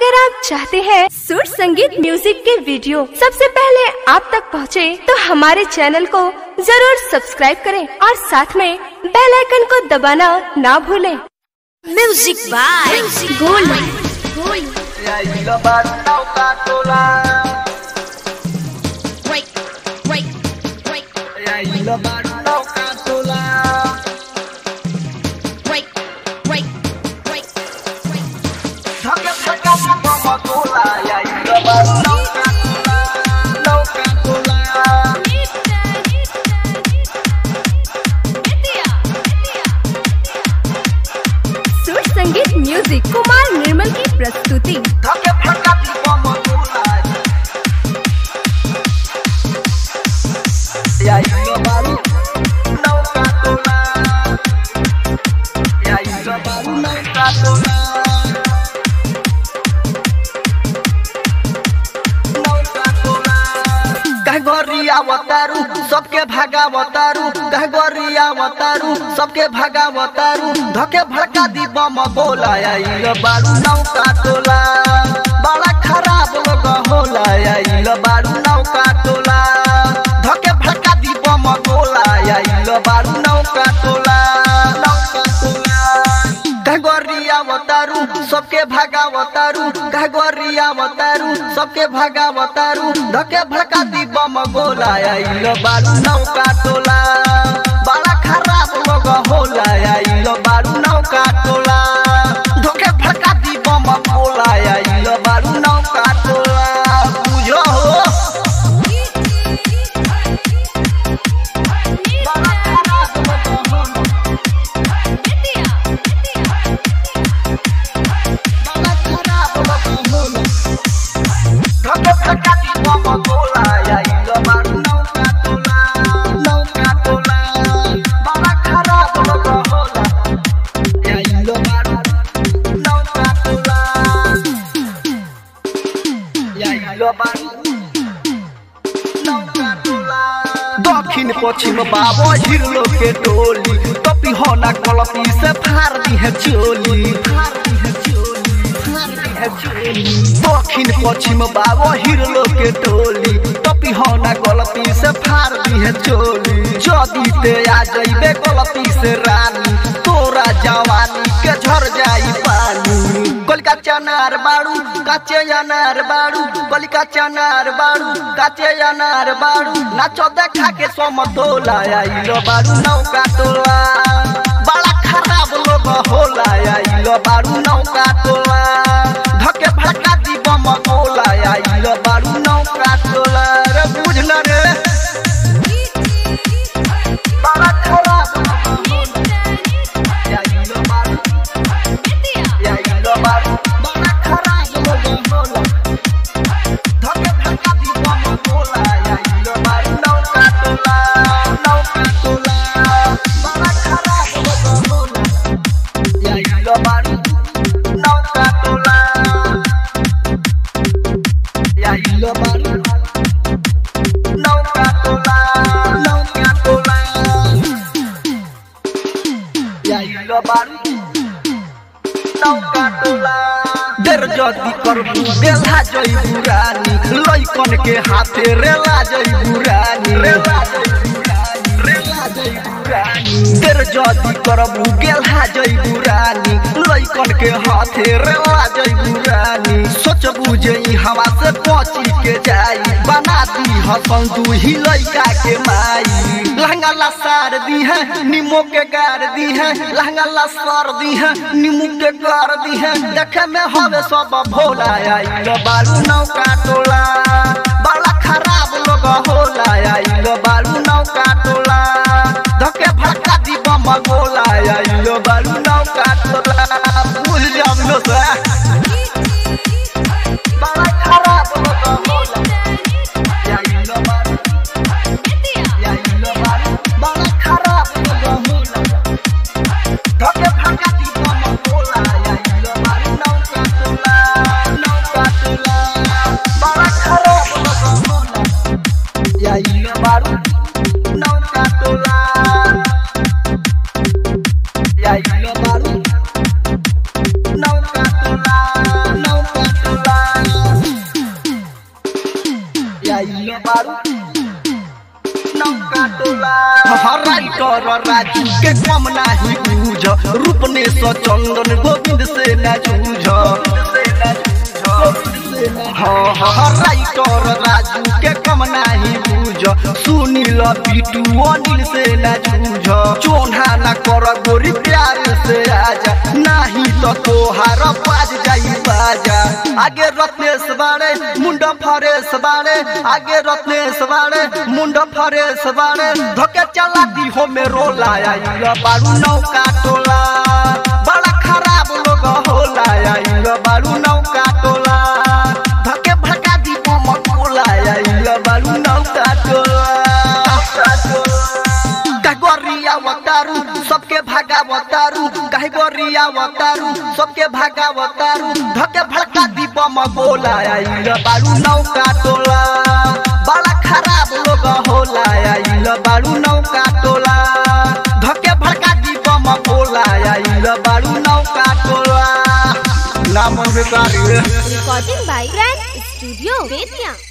अगर आप चाहते हैं सुर संगीत म्यूजिक के वीडियो सबसे पहले आप तक पहुंचे, तो हमारे चैनल को जरूर सब्सक्राइब करें और साथ में बेल आइकन को दबाना ना भूलें। Music by Gold. Y ahí lo van a calcular. Break, break, break, Y ahí lo van a calcular. break, break, break, break. Saca, saca, como tula. Y ahí lo van a calcular. No calcular. सुर संगीत music Kumar निर्मल की प्रस्तुति Saca, saca, como tula. Y ahí lo van a calcular. Y ahí lo van a calcular. कहगोरिया वतारू सबके भागा वतारू कहगोरिया वतारू सबके भागा वतारू धके भड़का दी बम बोला आइल बारू नौका टोला बड़ा खराब लोग होला आइल बारू नौका टोला धके भड़का दी बम बोला आइल बारू नौका टोला नौका टोला कहगोरिया वतारू सबके भागा वतारू कहगोरिया वतारू सबके भागा वतारू धके भड़का दी बम गोला आइल बारू नौका टोला बड़ा खराब लोग होला आइल बारू नौका टोला धके भड़का दी बम गोला आइल बारू नौका टोला बुझो हो बड़ा खराब लोग होला दक्षिण पश्चिम बाबा हिरलो के टोली कपी होना कलपी से फार दी है चोली फार दी है चोली फार दी है चोली दक्षिण पश्चिम बाबा हिरलो के टोली कपी होना गलती से फार दी है चोली जदी ते आ जइबे गलती से रानी तोरा जवानी के झर जाई पानी कलिका चनार बाड़ू काचे अनार बाड़ू कलिका चनार बाड़ू काचे अनार बाड़ू नाचो देखा के समतोला आइलो बाड़ू नौका टोला बड़ा खराब लोग होला आइलो बाड़ू नौका टोला धके भड़का दी बम गोला आइलो बाड़ू नौका टोला रे बुझल रे बड़ा खराब लोग होला आइलो बाड़ू Y ahí lo van, van a cargar los bolos. Toque toca di como cola. Y ahí lo van, no catola, no catola. Van a cargar los bolos. Y ahí lo van, no catola. Y ahí lo van, no catola, no catola. Y ahí lo van. देर जदी करबू बेला जई बुरानी लइकन के हाथे रेला जई बुरानी रेला जई बुरानी रेला जई बुरानी देर जदी करबू गेला जई बुरानी लइकन के हाथे रेला जई बुरानी सोचबू जे ई हवा से पची के जाई बना दी हसन तू ही लइका के माई लहंगा ला सार दी है नीमो के गार दी है लहंगा ला सार दी है नीमू के गार दी है देखे में हवे सब भोला आइल बालू नौका टोला बड़ा खराब लोग होला आइल बालू नौका टोला धके भड़का दी बम गोला आइल बालू नौका टोला भूल जाम लो सा बड़ा खराब लोग होला आइल बालू Y ahí lo van, van a cargar los bolos. Toque vaca y como cola. Y ahí lo van, no catola, no catola. Van a cargar नौका टोला हराई कर राजू के कम नाही बूझ रूपने स चंदन गोविंद से न जूझ हाँ हाँ राइटर राजू के कम नाही बूझ सुनील पीटू अनिल से न जूझ चोन्हा न कर गोरी प्यार से आजा नाही तो तोहार बाज जाई बाजा आगे रत्नेश बाड़े मुंड फरेश बाड़े आगे रत्नेश बाड़े मुंड फरेश बाड़े धोके चला दी हो में रोला आइल बारू नौका टोला बड़ा खराब लोग होला आइल बारू नौका टोला धके भगा दी बम कोला आइल बारू नौका टोला कागोरिया वतारू सबके भागा वतारू काहे गोरिया वतारू सबके भागा वतारू धके भड़का दी बम गोला आइल बारू नौका टोला बड़ा खराब लोग होला आइल बारू नौका टोला धके भड़का दी बम गोला आइल बारू नौका टोला नाम बेकारी recording by grand studio Bettiah